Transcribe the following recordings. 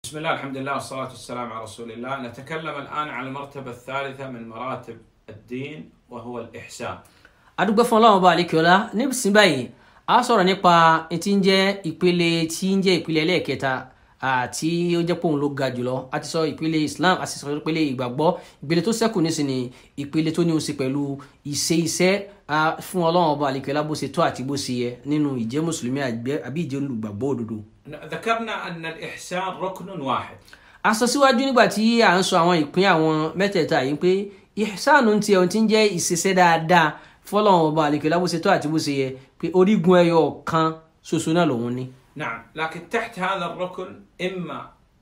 بسم الله الحمد لله والصلاة والسلام على رسول الله نتكلم الآن عن المرتبة الثالثة من مراتب الدين وهو الإحسان adúgbò fún ọlọ́run ọba àlekèọ́lá níbísí báyìí a sọ̀rọ̀ nípa tí ń jẹ́ ìpele tí ń jẹ́ ìpele ẹlẹ́ẹ̀kẹta àti ó jẹ́ pòun ló ga jùlọ a ti sọ ìpele islam a ti sọ ìpele ìgbàgbọ́ ìpele tó ṣẹ́kù nísìnyí ìpele tó ní ó ṣe pẹ̀lú ìṣe iṣẹ́ fún ọlọ́run ọba àlekèọ́lá bó ṣe tó àti bó ṣe yẹ nínú ìjẹ́ mùsùlùmí àbí ìjẹ́ olùgbàgbọ́ òdodo. ذكرنا أن الإحسان ركن واحد a sọ síwájú nígbà tí à ń sọ àwọn ìpín àwọn mẹ́tẹ̀ẹ̀ta yìí pé ìsánù ti ẹ̀ ti ń jẹ́ ìṣiṣẹ́ dáadáa fọlọ́run ọba àlekèọ́lá bó ṣe tó àti bó ṣe yẹ pé orígun ẹyọ kan ṣoṣo náà lòun ní. نعم لكن تحت هذا الركن إما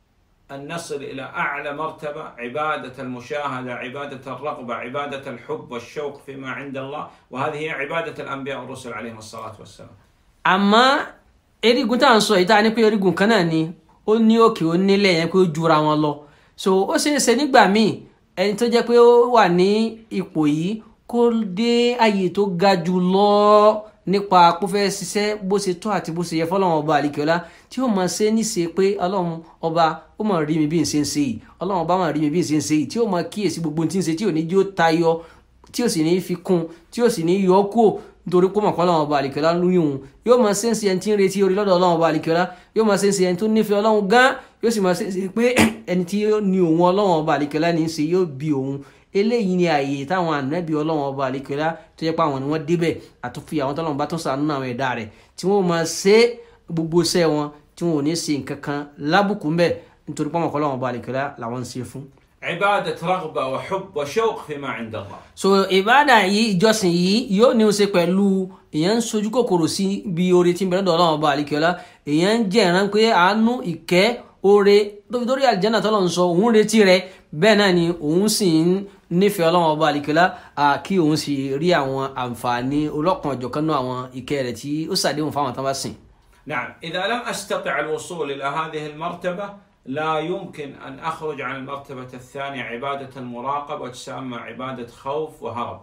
أن نصل إلى أعلى مرتبة عبادة المشاهدة عبادة الرغبة عبادة الحب والشوق فيما عند الله وهذه هي عبادة الأنبياء والرسل عليهم الصلاة والسلام àmọ́ erigun tá à ń sọ yìí tá a ní pé erigun kan náà ni ó ní òkè ó nílẹ̀ yẹn pé ó jura wọn lọ so ó ṣeé ṣe nígbà míì ẹni tó jẹ́ pé ó wà ní ipò yìí kó dé àyè tó ga jù lọ nípa kó fẹ́ ṣiṣẹ́ bó ṣe tó àti bó ṣe yẹ fọlọ́run ọba àlìkíọ́lá tí ó máa ṣe níṣe pé ọlọ́run ọba ó máa rí mi bí n ṣe ń ṣe yìí ọlọ́run ọba máa rí mi bí n ṣe ń ṣe yìí tí ó máa kíyèsí gbogbo ohun tí ń ṣe tí ò ní jí ó tayọ tí ò sì ní fi kún tí ò sì ní yọ kúò nítorí pé mọ̀kọ́ ọlọ́run ọba àlìkíọ́lá lóyún òun yóò máa ṣe ń ṣe ẹni tí ń retí orí lọ́dọ̀ ọlọ́run ọba àlìkíọ́lá yóò máa ṣe ń ṣe ẹni tó nífẹ̀ẹ́ ọlọ́run gan yóò sì máa ṣe ń ṣe pé ẹni tí ó ní òun ọlọ́run ọba àlìkíọ́lá ní í ṣe yóò bí òun eléyìí ni ààyè táwọn ànábì ọlọ́run ọba àlekèọ́lá tó yẹ pé àwọn ni wọ́n débẹ̀ àtúnfi àwọn tọ́lọ́run bá tún sànú àwọn ẹ̀dá rẹ̀ tí wọ́n máa ṣe gbogbo iṣẹ́ wọn tí wọn ò ní ṣe nǹkan kan lábùkù ńbẹ̀ nítorí pé ọmọkọ́ ọlọ́run ọba àlekèọ́lá làwọn ń ṣe fún. عبادة رغبة وحب وشوق فيما عند الله so ìbáàdà yìí ìjọsìn yìí yóò ní í ṣe pẹ̀lú èèyàn ń sojú kòkòrò sí bí oore tí ń bẹ lọ́dọ̀ ọlọ́run ọba àlekèọ́lá èèyàn ń jẹ́ ìran pé àánú ìkẹ́ oore tóbi dórí àlìjáná tọ́lọ̀ ń sọ òun retí rẹ̀ bẹ́ẹ̀ náà ni òun sì ń nífẹ̀ẹ́ ọlọ́run ọba àlìkẹ́lá kí òun sì rí àwọn àǹfààní ọlọ́kan ọ̀jọ̀kan náà àwọn ìkẹ́ rẹ̀ tí ó ṣàdéhùn fáwọn tán bá sìn. نعم إذا لم أستطع الوصول إلى هذه المرتبة لا يمكن أن أخرج عن المرتبة الثانية عبادة المراقبة وتسمى عبادة خوف وهرب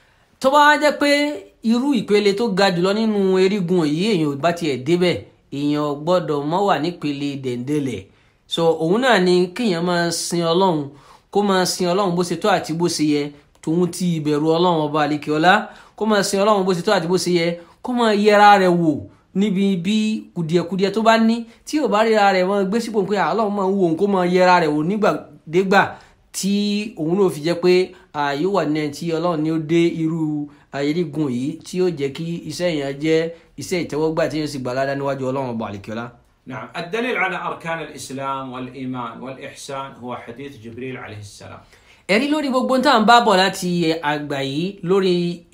tó bá jẹ́ pé irú ìpele tó ga jùlọ nínú erigun yìí èèyàn bá tiẹ̀ débẹ̀ èèyàn gbọ́dọ̀ mọ́ wà nípele dẹ̀ndẹ̀lẹ̀ so òun náà ni kéèyàn máa sin ọlọ́run kó máa sin ọlọ́run bó ṣe tó àti bó ṣe yẹ tòun ti ìbẹ̀rù ọlọ́run ọba àlekèọ́lá kó máa sin ọlọ́run bó ṣe tó àti bó ṣe yẹ kó máa yẹra rẹ̀ wò níbi bí kùdìẹ̀kùdìẹ̀ tó bá ní tí ò bá ríra rẹ̀ wọ́n gbé sípò pé ọlọ́run máa ń wo òun kó máa yẹra rẹ̀ wò nígbàdégbà tí òun náà fi jẹ́ pé yóò wà ní ẹni tí ọlọ́run ni ó dé irú ayélujágun yìí tí yóò jẹ́ kí iṣẹ́ yẹn jẹ́ iṣẹ́ ìtẹ́wọ́gbà tí yóò sì gbà ládàá níwájú ọlọ́run ọba àlekèọ́lá. نعم الدليل على أركان الإسلام والإيمان والإحسان هو حديث جبريل عليه السلام ẹ̀rí lórí gbogbo tá à ń bá bọ̀ láti àgbà yìí lórí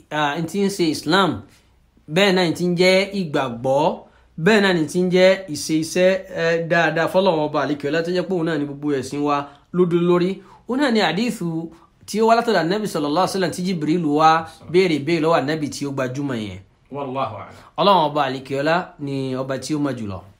n tí ń ṣe Islam bẹ́ẹ̀ náà ti ń jẹ́ ìgbàgbọ́ bẹ́ẹ̀ náà ti ń jẹ́ ìṣe iṣẹ́ dáadáa fọlọ́wọ́n ọba àlekèọ́lá tó jẹ́ pé òun náà ni gbogbo ẹ̀sìn wa lódò lórí òun náà ni àdìsù tí ó wá látọ̀dọ̀ ànábì sallallahu alaihi wasallam tí Jibril wá béèrè béèrè lọ́wọ́ ànábì tí ó gbajúmọ̀ yẹn والله أعلم ọlọ́run ọba àlekèọ́lá ni ọba tí ó mọ̀ jùlọ.